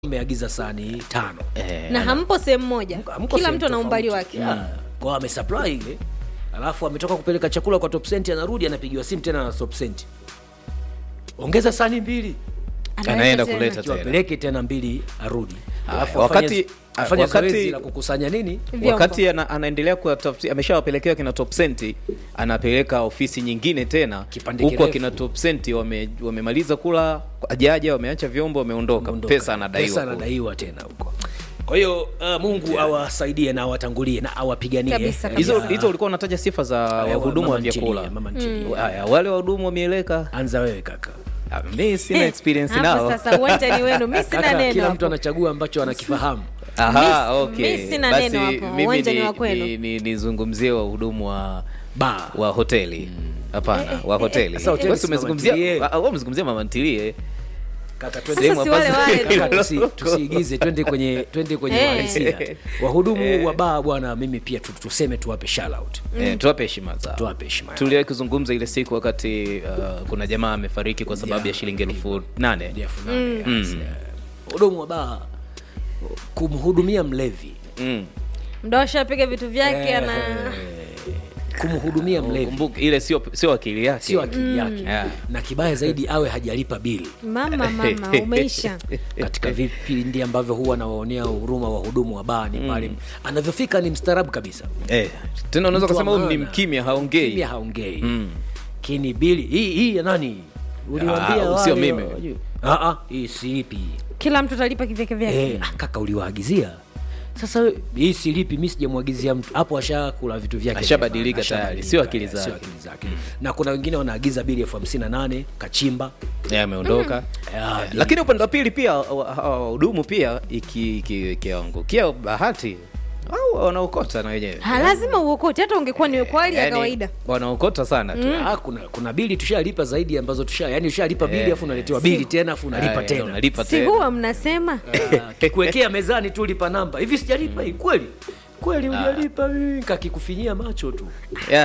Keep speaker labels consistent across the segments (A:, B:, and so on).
A: mmeagiza sahani tano
B: Eh,
C: na hampo sehemu moja
A: Hamko
C: kila
A: sehemu
C: mtu ana umbali
A: tofauti.
C: wake
A: Yeah. Kwa amesupply ile alafu ametoka kupeleka chakula kwa top cent anarudi anapigiwa simu tena na top cent ongeza sahani mbili
C: Analeta
B: anaenda
C: tena.
B: kuleta
A: Ikiwa
B: tena.
A: apeleke tena mbili arudi
B: Haya,
A: alafu
B: wakati-
A: afanye- afanye
B: wakati-
A: zoezi la kukusanya nini
C: Vyombo.
B: wakati ana, anaendelea kutafutia ameshawapelekea kina top senti anapeleka ofisi nyingine tena
A: Kipande
B: huku
A: kirefu.
B: akina top senti wame, wamemaliza kula ajaja wameacha vyombo wameondoka
A: Ondoka.
B: pesa anadaiwa
A: pesa
B: kule.
A: anadaiwa tena huko kwa hiyo uh, mungu awasaidie na awatangulie na awapiganie
C: Kabisa,
A: Eh,
B: hizo
A: ya-
B: hizo ulikuwa unataja sifa za
A: ya
B: wahudumu
A: mama
B: wa
A: ntilie,
B: vyakula
A: mama ntilie.
B: haya wale wahudumu wa mieleka
A: anza wewe kaka
B: ah, mi sina experience
C: Hapo
B: nao
C: sasa uwanja ni wenu mi sina
A: kaka
C: neno
A: kila
C: hapo.
A: mtu anachagua ambacho anakifahamu
B: Aha,
C: Mi-
B: okay.
C: mi sina
B: Basi
C: neno hapo,
B: mimi
C: uwanja ni
B: ni-
C: wa kwenu.
B: ni- ni- nizungumzie wahudumu wa
A: ba
B: wa hoteli hapana wa hoteli
A: Sasa hoteli
B: Basi
A: si mama
B: umezungumzia
A: ntilie.
B: ah, wewe umezungumzia mama ntilie
A: kaka
C: Sasa
A: twende
C: si wale wale tu.
A: Kaka, tusi- tusiigize twende kwenye twende kwenye
C: Eh.
A: uhalisia wahudumu wa baa bwana mimi pia tu- tuseme tuwape shout out
B: eh, tuwape heshima zao
A: tuwape heshima
B: tuliwahi kuzungumza ile siku wakati uh, kuna jamaa amefariki kwa sababu
A: Yeah.
B: ya shilingi elfu nane
A: Elfu nane, yes, yeah. hudumu wa baa kumhudumia mlevi
B: mm.
C: mda washapiga vitu vyake ana
A: kumhudumia mlevi
B: kumbuka ile sio sio akili yake
A: sio akili yake
B: Yeah.
A: na kibaya zaidi awe hajalipa bili
C: mama mama umeisha
A: katika vipindi ambavyo huwa nawaonea huruma wahudumu wa baa ni pale anavyofika ni mstaarabu kabisa
B: eh, tena unaweza
A: Mtu wa
B: kusema huyu ni
A: maana.
B: mkimya haongei
A: kimya haongei
B: Mm.
A: kini bili hii hii ya nani uliwaambia
B: Ah, sio
A: wale-
B: mimi.
A: Ah, ah, hii sipi
C: kila mtu atalipa kivyake vyake
A: eh, ah, kaka uliwaagizia sasa hii silipi mi sijamwagizia mtu hapo ashakula vitu vyake
B: Ashabadilika
A: Ashabadilika,
B: tayari, sio akili
A: eh,
B: zake.
A: sio akili zake na kuna wengine wanaagiza bili elfu hamsini na nane kachimba
B: Eh, ameondoka
A: Ah,
B: Eh, lakini upande wa pili pia wa- hawa wahudumu pia iki- iki- ikiangukia bahati au wanaokota na wenyewe
C: Ha, lazima uokote hata ungekuwa ni kwa hali ya
B: Yaani,
C: kawaida
B: wanaokota sana tu
A: Ah, kuna kuna bili tushalipa zaidi ambazo tusha yani ushalipa bili
B: Eh.
A: afu unaletewa bili tena afu unalipa
B: Aya,
A: tena
B: unalipa
C: si
B: tena
C: huwa mnasema
A: Ah, kikuwekea mezani tu lipa namba hivi sijalipa hii kweli kweli hujalipa hii kakikufinyia macho tu
B: Yeah.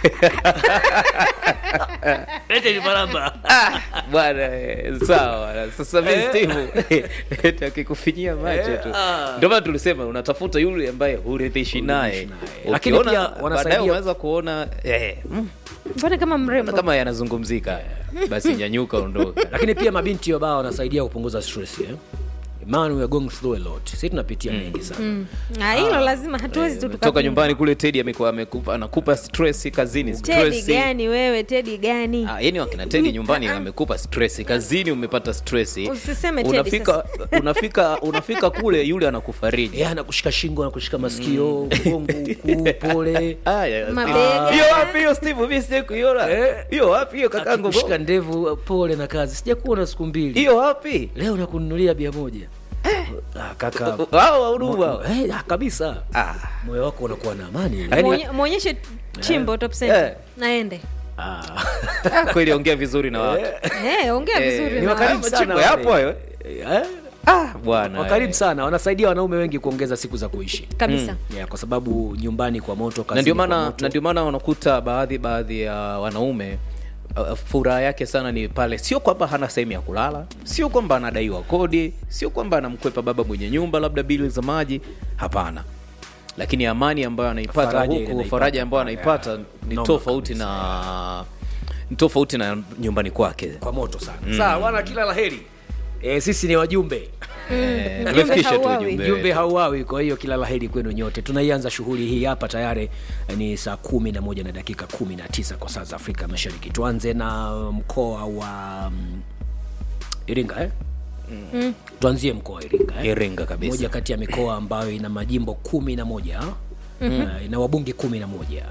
A: ete lipa namba
B: bwana eh, sawa bwana. sasa mi
A: Eh.
B: Steve, eti akikufinyia macho tu
A: Eh, ah.
B: ndio maana tulisema unatafuta yule ambaye huridhishi naye
A: naye. Lakini
B: Ukiona,
A: pia wanasaidia-
B: baadaye unaweza kuona eh, mm,
C: mbona kama mrembo
B: kama yanazungumzika basi nyanyuka ondoka
A: lakini pia mabinti wa baa wanasaidia kupunguza stress eh? man we are going through a lot sisi tunapitia mengi sana
C: Ah, hilo lazima hatuwezi tu
B: toka
C: tukapinga.
B: nyumbani kule tedi amekuwa amekupa anakupa stress kazini
C: tedi
B: stress
C: gani wewe tedi gani
B: Ah, yani wakina tedi nyumbani amekupa stress kazini umepata stress
C: Usiseme Teddy
B: unafika unafika unafika kule yule anakufariji
A: Eh, anakushika shingo anakushika masikio mgongo huku pole
B: Aya,
C: Mabega.
B: hiyo wapi hiyo steve mimi sije kuiona
A: Eh.
B: hiyo wapi hiyo kakangu
A: akikushika ndevu pole na kazi sijakuona siku mbili
B: hiyo wapi
A: leo nakununulia bia moja ah, kaka
B: hao wahudumu hao
A: eh, ah, kabisa
B: ah
A: moyo wako unakuwa na amani
B: Yaani-
C: Mwonye- mwonyeshe chimbo top
B: Eh.
C: center naende
A: ah.
B: kweli ongea vizuri na watu
C: Eh, ongea
B: Eh,
C: vizuri
A: ni
C: na
A: wakarimu
C: watu.
A: sana
B: Chimbo
A: wale.
B: yapo hayo
A: Eh,
B: ah bwana
A: wakaribu
B: eh.
A: sana wanasaidia wanaume wengi kuongeza siku za kuishi
C: kabisa
A: yeah, kwa sababu nyumbani kwa moto
B: na
A: kazini
B: ndio
A: kwa
B: maana
A: moto.
B: na ndio maana wanakuta baadhi baadhi ya wanaume uh, furaha yake sana ni pale sio kwamba hana sehemu ya kulala sio kwamba anadaiwa kodi sio kwamba anamkwepa baba mwenye nyumba labda bili za maji hapana lakini amani ambayo anaipata
A: Faraja ile
B: huku
A: anaipata.
B: faraja ambayo anaipata
A: Yeah.
B: ni
A: Noma
B: tofauti na ni tofauti na nyumbani kwake
A: kwa moto sana mm. sawa wana kila laheri e, sisi ni wajumbe
B: Eh,
C: Mjumbe
B: tumefikisha tu
C: hauawi.
B: ujumbe
A: jumbe hauawi kwa hiyo kila laheri kwenu nyote tunaianza shughuli hii hapa tayari eh, ni saa kumi na moja na dakika kumi na tisa kwa saa za afrika mashariki tuanze na mkoa wa mm, iringa eh? mm. tuanzie mkoa wa iringa eh?
B: Iringa kabisa.
A: moja kati ya mikoa ambayo ina majimbo kumi na moja mm-hmm. ina wabunge kumi na moja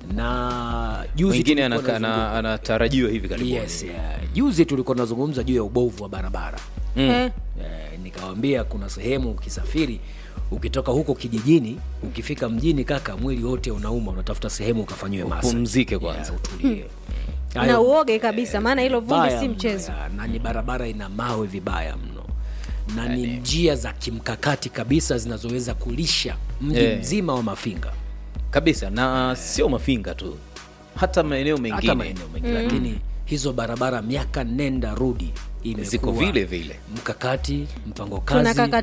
A: na juzi
B: mwingine
A: tulikuwa
B: anaka-
A: tunazungumza-
B: ana- anatarajiwa hivi karibuni
A: yes, yeah. juzi tulikuwa tunazungumza juu ya ubovu wa barabara
B: Mm.
C: Eh,
A: Eh, nikawambia kuna sehemu ukisafiri ukitoka huko kijijini ukifika mjini kaka mwili wote unauma unatafuta sehemu ukafanyiwe masa
B: Upumzike kwanza.
A: Yeah, utulie
C: na
A: Hayo
C: uoge kabisa maana hilo vumbi
A: baya
C: si
A: mno,
C: mchezo
A: ya, na ni barabara ina mawe vibaya mno na ni njia za kimkakati kabisa zinazoweza kulisha mji
B: Eh.
A: mzima wa mafinga
B: kabisa na sio mafinga tu hata maeneo
A: hata
B: mengine
A: maeneo mengi lakini hizo barabara miaka nenda rudi imekuwa
B: ziko vile vile
A: mkakati mpango
C: Tunakaka-
A: kazi